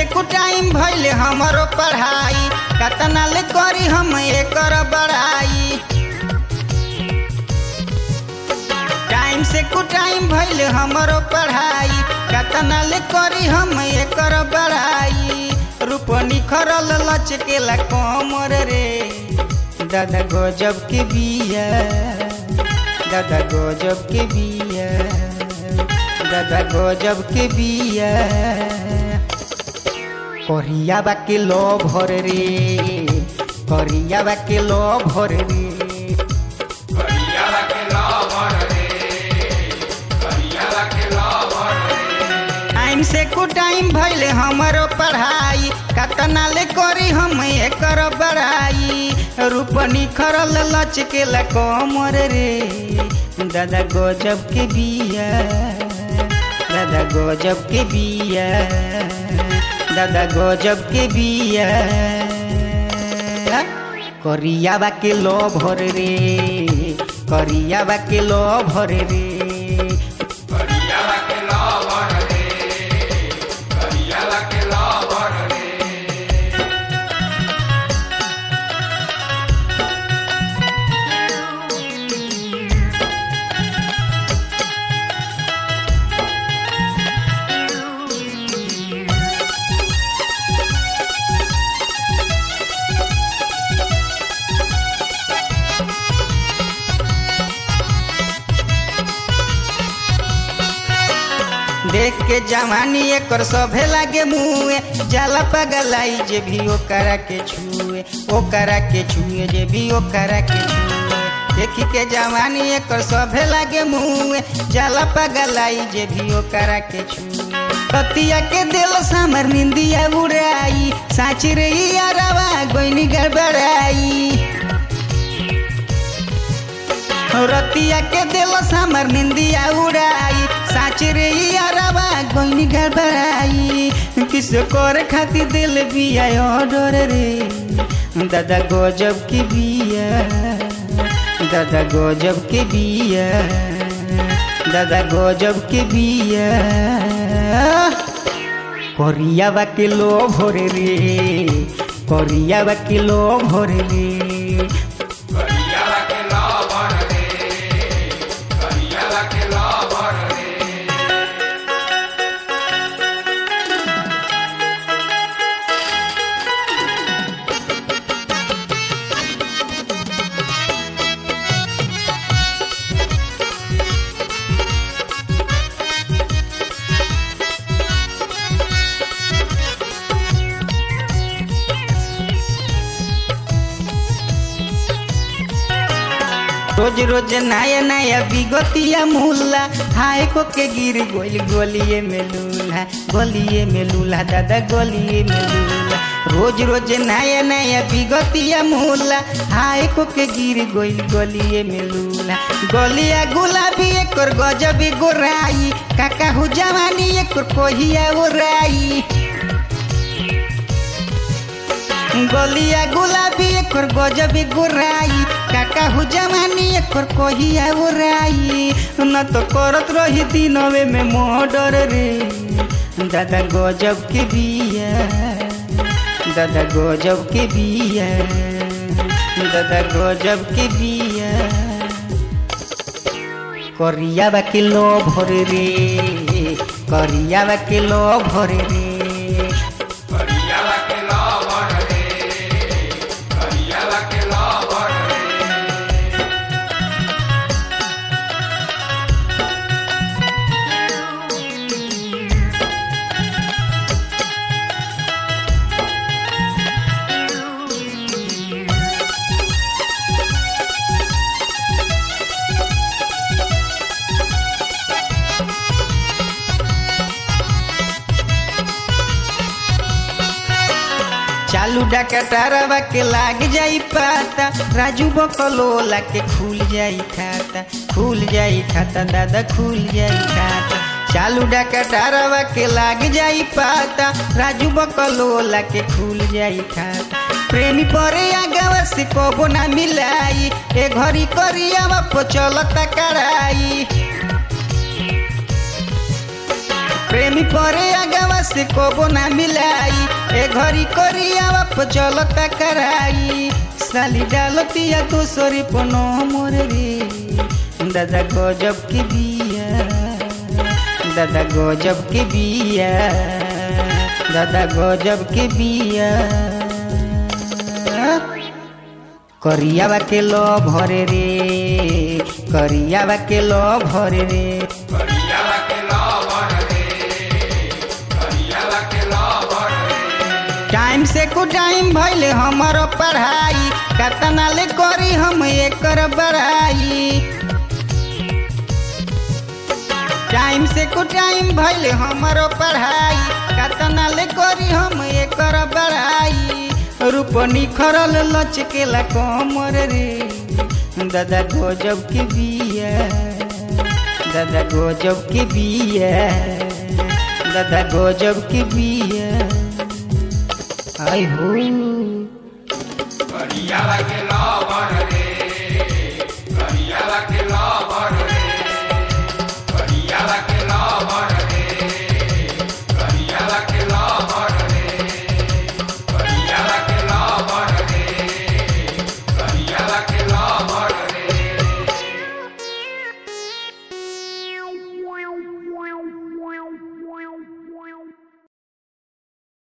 कुटाइम भइले हमरो पढ़ाई कतना ले करी हम एकर बड़ाई टाइम से कुटाइम भइले हमरो पढ़ाई कतना ले करी हम एकर बड़ाई रूप निखरल लचकेला कमर रे दादा गजब के बिया दादा गजब के बिया दादा गजब के बिया करिया बा के लो भर रे करिया बा के लो भर रे टाइम से कुटाइम भइले हमरो पढ़ाई कतना ले करी हम एकर बड़ाई रूप निखरल लचकेला कमर रे दादा गजब के बिया दादा गजब के बिया दादा गजब के बिया करिया बा के लो भर रे करिया बा के लो भर रे देख के जवानी एकर सभे लागे मुए जाला पगलाई जे भी ओकरा के छुए ओकरा के छुए जे भी ओकरा के छुए देखी के जवानी एकर सभे लागे मुए जाला पगलाई जे भी ओकरा के छुए पतिया के दिल सामर निंदिया उड़ाई साची रे यारवा गोइनी गड़बड़ाई रतिया के दिल सामर निंदिया उड़ाई साच रे यारवा गोइनी गड़बड़ाई किस कर खातिर दिल बिया ऑर्डर रे दादा गजब के बिया दादा गजब के बिया दादा गजब के बिया करिया बा के लो भोरे रे करिया बा के लो भोरे रे रोज रोज नया नया बिगतिया मुल्ला हाय को के गिर गोल गोलिए में लूल्हा गोलिए में लूल्हा दादा गोलिए में लूल्हा रोज रोज नया नया बिगतिया मुल्ला हाय को के गिर गोल गोलिए में लूल्हा गोलिया गुलाबी एकर गजबी गोराई काका हो जवानी एकर कोहिया ओराई गलिया गुलाबी एकर गजबी गोराई काका हो जवानी एकर कहिया ओराई न तो करत रही दिनवे में मर्डर रे दादा गजब के बिया दादा गजब के बिया दादा गजब के बिया करिया बा के लो भर रे करिया बा के लो भर रे चालू डकटरवा के लाग जाई पाता राजू बकलोला के खुल जाई खाता खुल जाई खाता दादा खुल जाई खाता चालू डकटरवा के लाग जाई पाता राजू बकलोला के खुल जाई खाता प्रेमी परे आगवा से कबो ना मिलाई ए घरी करियावा पचलता कराई प्रेमी परे अगवा से कोबो ना मिलाई ए घरी कोरियावा पर चलता कराई साली डालतिया दोसरी पनो मोरे रे दादा गजब के बिया दादा गजब के बिया दादा गजब के बिया करियावा के लो भरे रे करियावा के लो भरे रे टाइम से को टाइम भइले हमारो पढ़ाई कतना ले करी हम एकर बढ़ाई टाइम से को टाइम भइले हमारो पढ़ाई कतना ले करी हम एकर बढ़ाई रूप निखरल लचकेला कमर रे दादा गजब के बिया दादा गजब के बिया दादा गजब के बिया आई हो करिया के लो